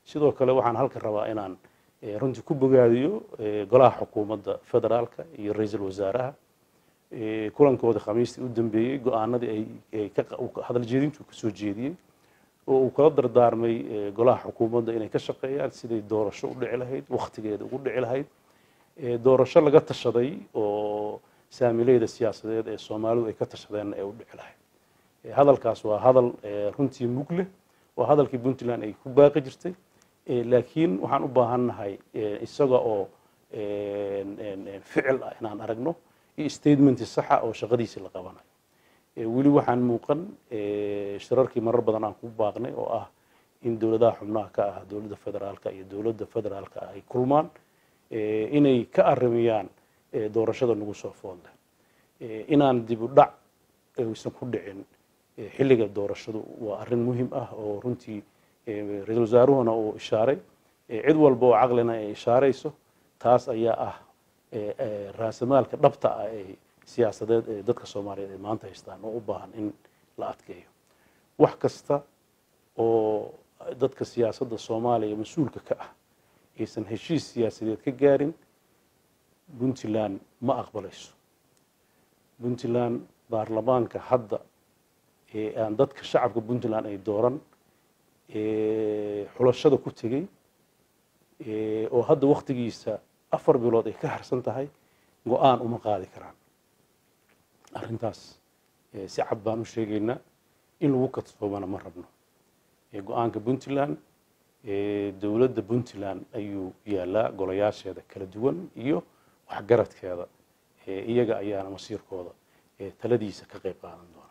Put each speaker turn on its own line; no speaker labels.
sidoo kale waxaan halka rabaa inaan runtii ku bogaadiyo golaha xukuumadda federaalka iyo ra-iisul wasaaraha kulankooda khamiistii u dambeeyey go-aanadii ay hadal jeedintu ka soo jeediyey oo uu kala dardaarmay golaha xukuumadda inay ka shaqeeyaan siday doorasho u dhici lahayd wakhtigeeda ugu dhici lahayd doorasho laga tashaday oo saamileyda siyaasadeed ee soomaalidu ay ka tashadeenna ee u dhici lahayd hadalkaas waa hadal runtii mug leh waa hadalkii puntland ay ku baaqi jirtay laakiin waxaan u baahannahay isaga oo ficil ah inaan aragno iyo statementi saxa oo shaqadiisii la qabanayo weli waxaan muuqan shirarkii marar badan aan ku baaqnay oo ah in dowladaha xubnaha ka ah dowladda federaalka iyo dowladda federaalka ay kulmaan inay ka arimiyaan doorashada nagu soo foodle inaan dib u dhac aysan ku dhicin xilliga doorashadu waa arrin muhiim ah oo runtii ra-iisul wasaaruhuna uu ishaaray cid walba oo caqlina ay ishaarayso taas ayaa ah raasamaalka dhabta ah ee siyaasadeed ee dadka soomaaliyeed ay maanta haystaan oo u baahan in la adkeeyo wax kasta oo dadka siyaasadda soomaaliya mas-uulka ka ah aysan heshiis siyaasadeed ka gaarin puntland ma aqbalayso puntland baarlamaanka hadda ee aan dadka shacabka puntland ay dooran xulashada ku tegey oo hadda waktigiisa afar bilood ay ka harsan tahay go-aan uma qaadi karaan arrintaas si cad baan u sheegaynaa in lagu kadsoomana ma rabno go-aanka puntland dowladda puntland ayuu yaalaa golayaasheeda kala duwan iyo waxgaradkeeda iyaga ayaana masiirkooda taladiisa ka qayb qaadan doona